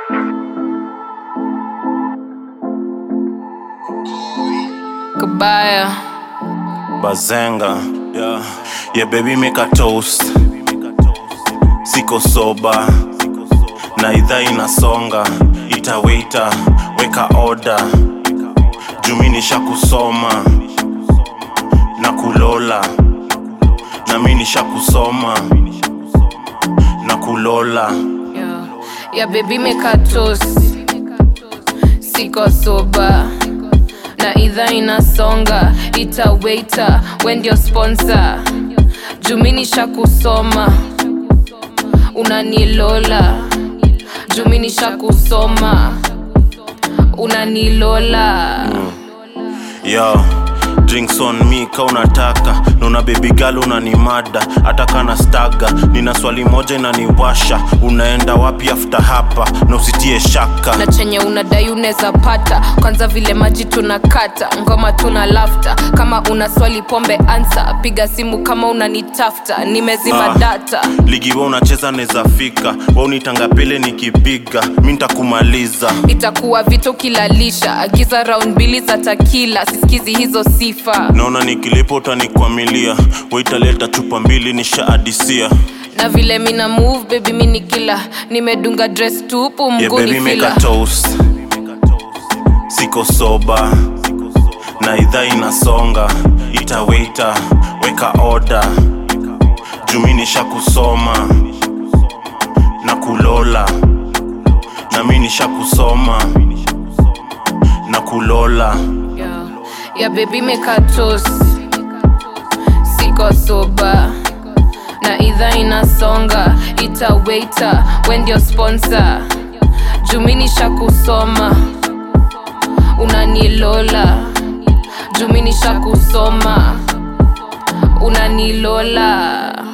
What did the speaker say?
Kabaya. Bazenga, yeah. Yeah, baby make a toast. Siko soba na idhaa inasonga, itawaita weka order. Jumi nisha kusoma na kulola, na mi nisha kusoma na kulola. Yeah. Yeah, baby make a toast. Siko soba. Na idhaa inasonga. Itawaita when ndio sponsor. Juminisha kusoma. Unanilola. Juminisha kusoma. Unanilola. Yo, drinks on me ka unataka naona baby girl unanimada hata kana staga nina swali moja inaniwasha unaenda wapi after hapa na usitie shaka na chenye unadai unaweza pata kwanza vile maji tunakata ngoma tuna lafta kama una swali pombe ansa piga simu kama unanitafta nimezima Ah. data ligi we unacheza neza fika we unitanga pele nikipiga mi ntakumaliza itakuwa vito kilalisha agiza round mbili za takila sisikizi hizo sifa naona nikilipa utanikwamilia waitaleta chupa mbili nisha adisia na vile mina move baby mini kila nimedunga dress tupu yeah, mguni baby make fila a toast siko soba na idhaa inasonga itawaita weka order jumi nisha kusoma na kulola na mi nisha kusoma na kulola yeah. yeah, baby make a toast siko soba na idhaa inasonga itawaita when ndio sponsor juminisha kusoma unanilola juminisha kusoma unanilola